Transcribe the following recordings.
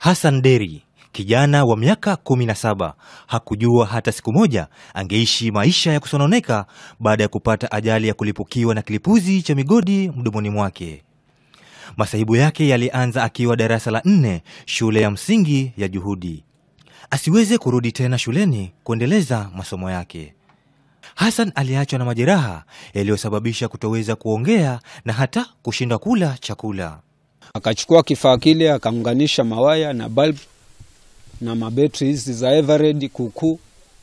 Hassan Deri, kijana wa miaka 17, hakujua hata siku moja angeishi maisha ya kusononeka baada ya kupata ajali ya kulipukiwa na kilipuzi cha migodi mdomoni mwake. Masahibu yake yalianza akiwa darasa la nne shule ya msingi ya Juhudi. Asiweze kurudi tena shuleni kuendeleza masomo yake. Hassan aliachwa na majeraha yaliyosababisha kutoweza kuongea na hata kushindwa kula chakula. Akachukua kifaa kile akaunganisha mawaya na bulb na mabetri hizi za Eveready kuukuu.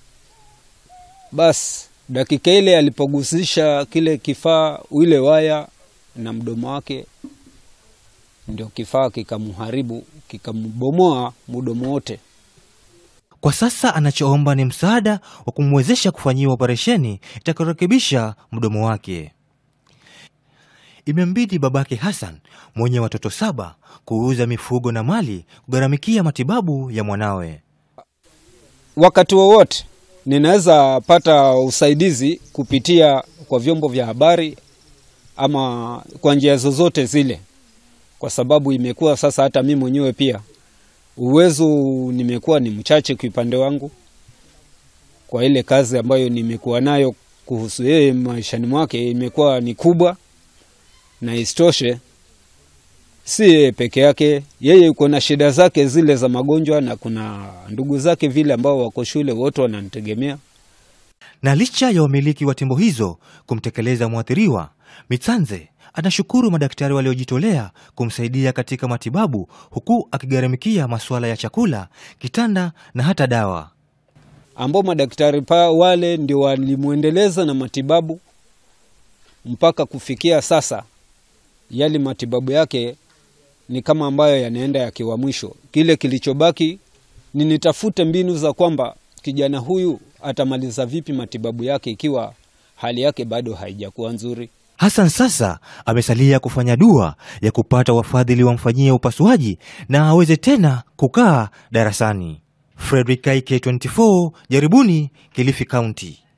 Bas dakika ile alipogusisha kile kifaa ile waya na mdomo wake, ndio kifaa kikamharibu, kikambomoa mdomo wote. Kwa sasa anachoomba ni msaada wa kumwezesha kufanyiwa operesheni itakayorekebisha mdomo wake. Imembidi babake Hassan mwenye watoto saba kuuza mifugo na mali kugharamikia matibabu ya mwanawe. Wakati wowote ninaweza pata usaidizi kupitia kwa vyombo vya habari ama kwa njia zozote zile, kwa sababu imekuwa sasa hata mimi mwenyewe pia uwezo nimekuwa ni mchache kwa upande wangu, kwa ile kazi ambayo nimekuwa nayo kuhusu yeye maishani mwake imekuwa ni kubwa, na isitoshe si yeye peke yake, yeye yuko na shida zake zile za magonjwa, na kuna ndugu zake vile ambao wako shule, wote wananitegemea. Na licha ya wamiliki wa timbo hizo kumtekeleza mwathiriwa, Mitsanze anashukuru madaktari waliojitolea kumsaidia katika matibabu, huku akigharamikia masuala ya chakula, kitanda na hata dawa. ambao madaktari pa wale ndio walimwendeleza na matibabu mpaka kufikia sasa. Yale matibabu yake ni kama ambayo yanaenda yakiwa mwisho. Kile kilichobaki ni nitafute mbinu za kwamba kijana huyu atamaliza vipi matibabu yake ikiwa hali yake bado haijakuwa nzuri. Hassan sasa amesalia kufanya dua ya kupata wafadhili wamfanyie upasuaji na aweze tena kukaa darasani. Frederick K24, Jaribuni, Kilifi County.